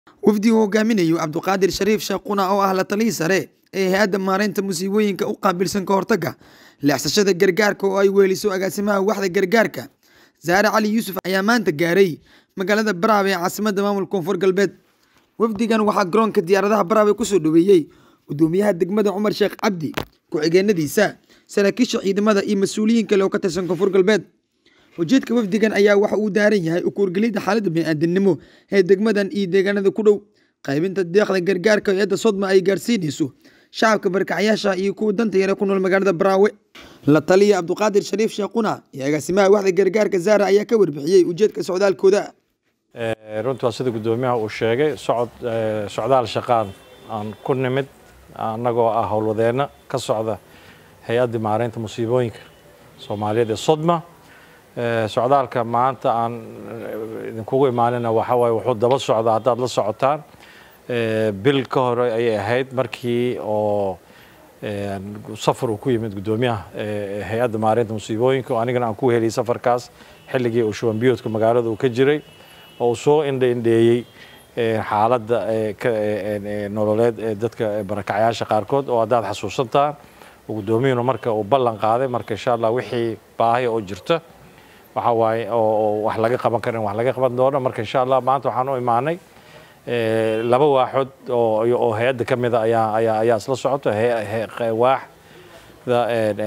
wafdi uu hogaaminayo cabduqaadir shariif sheekhuna oo ah la taliyii sare ee hay-adda maareynta musiibooyinka u qaabilsan ka hortagga leexsashada gargaarka oo ay weeliso agaasimaha waxda gargaarka saare cali yuusuf ayaa maanta gaaray magaalada baraab ee caasimadda maamulka koonfur galbeed wafdigan waxaa garoonka diyaaradaha baraab kusoo dhaweeyey gudoomiyaha degmada cumar sheekh cabdi ku-xigeenadiisa saraakiisha ciidamada iyo mas-uuliyiin kale oo ka tirsan koonfur galbeed ujeedka wafdigan ayaa waxa uu daaran yahay ukuurgelidda xaaladda bini'aadanimo ee degmadan iyo deegaanada ku dhow qaybinta deeqda gargaarka hay-adda sodma ay gaarsiinayso shacabka barkacyaasha iyo kuwa danta yare ku nool magaalada baraawe la taliya cabduqaadir shariif sheekhuna iyo agaasimaha waxda gargaarka zaara ayaa ka warbixiyey ujeedka socdaalkooda runtii waa sida guddoomiyaha uu sheegay socod socdaal shaqaan aan ku nimid annagoo ah howlwadeenno ka socda hay-adda maareynta musiibooyinka soomaaliyeed ee sodma socdaalka maanta aan idinkugu imaanina waxa waaye wuxuu daba socdaa haddaad la socotaan bil ka hore ayay ahayd markii oo safar uu ku yimid guddoomiyaha hay-adda maareynta musiibooyinka oo anigana aan ku heliyay safarkaas xilligii uu shubanbiyoodka magaalada uu ka jiray oo uu soo indha indheeyey xaaladda nololeed ee dadka barakacyaasha qaarkood oo haddaad xasuusantaan guddoomiyuhuna marka uu ballan qaaday marka insha allah wixii baahi oo jirta waxa waaye oo wax laga qaban karin wax laga qaban doono marka insha allah maanta waxaan u imaanay laba waaxood oo oo hay-adda ka mida ayaa ayaa ayaa isla socota waaxda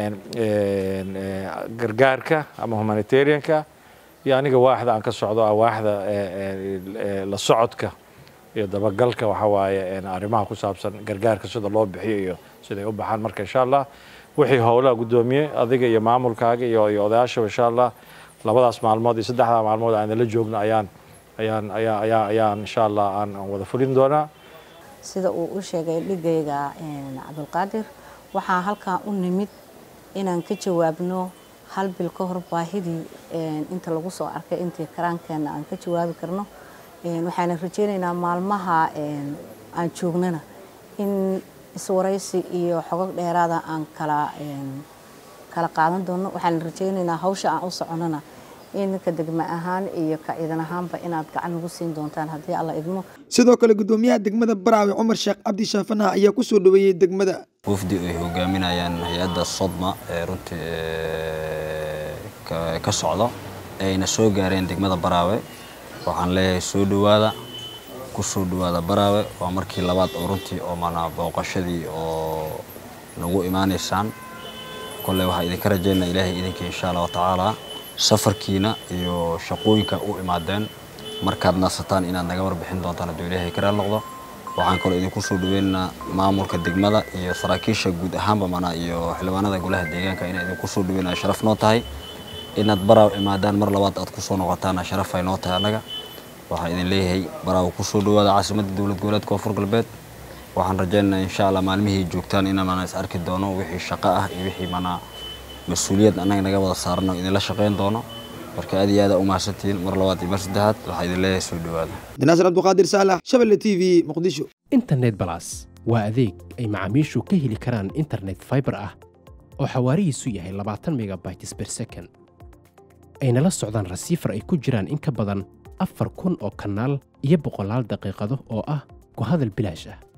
gargaarka ama humanitarianka iyo aniga waaxda aan ka socdo ah waaxda la socodka iyo dabagalka waxa waaye arrimaha ku saabsan gargaarka sida loo bixiyo iyo siday u baxaan marka insha allah wixii howlaha guddoomiye adiga iyo maamulkaaga iyo iyo odayaashaba insha allah labadaas maalmood iyo saddexdaa maalmood aan la joogno ayaan ayaan ayaa ayaa ayaan insha allah aan wada fulin doonaa sida uu u sheegay dhigayga cabdulqaadir waxaa halkaa u nimid inaan ka jawaabno hal bil ka hor baahidii inta lagu soo arkay intii karaankeena aan ka jawaabi karno waxaana rajeynaynaa maalmaha aan joognana in iswaraysi iyo xogog dheeraada aan kala kala qaadan doono waxaan rajeynaynaa hawsha aan u soconana in ka degma ahaan iyo ka ciidan ahaanba inaad gacan nagu siin doontaan haddii alla idmo sidoo kale guddoomiyaha degmada baraawe cumar sheekh cabdi shaafanaha ayaa ku soo dhaweeyey degmada wafdi ay hogaaminayaan hay-adda sodma ee runtii ka socdo ayna soo gaareen degmada baraawe waxaan leeyahay soo dhowaada ku soo dhowaada baraawe waa markii labaad oo runtii oo mana booqashadii oo nagu imaanaysaan kolley waxaa idinka rajaynaa ilaahay idinka insha allahu tacaala safarkiina iyo shaqooyinka u imaadeen markaad nasataan inaad naga warbixin doontaan hadduu ilaahay ka raal noqdo waxaan kaloo idinku soo dhaweynaynaa maamulka degmada iyo saraakiisha guud ahaanba mana iyo xildhibaanada golaha deegaanka inaan idinku soo dhaweynaya sharaf noo tahay inaad baraaw imaadaan mar labaad aad kusoo noqotaana sharaf ay noo tahay annaga waxaan idin leeyahay baraaw kusoo dhawaada caasimadda dowlad goboleedka koonfur galbeed waxaan rajaynaynaa insha allah maalmihii joogtaan inaan is arki doono wixii shaqo ah iyo wixii mana mas-uuliyad annaga naga wada saarano idinla shaqayn doono marka aad iyo aada u mahadsantihiin mar labaad iyo mar saddexaad waxaa idin leeyahay soo dhawaada dinaasir cabduqaadir saalax shabelle t v muqdisho internet balas waa adeeg ay macaamiishu ka heli karaan internet fiber ah oo xawaarihiisu yahay labaatan megabytes per second ayna la socdaan rasiifar ay ku jiraan in ka badan afar kun oo kanaal iyo boqolaal daqiiqado oo ah ku hadal bilaash ah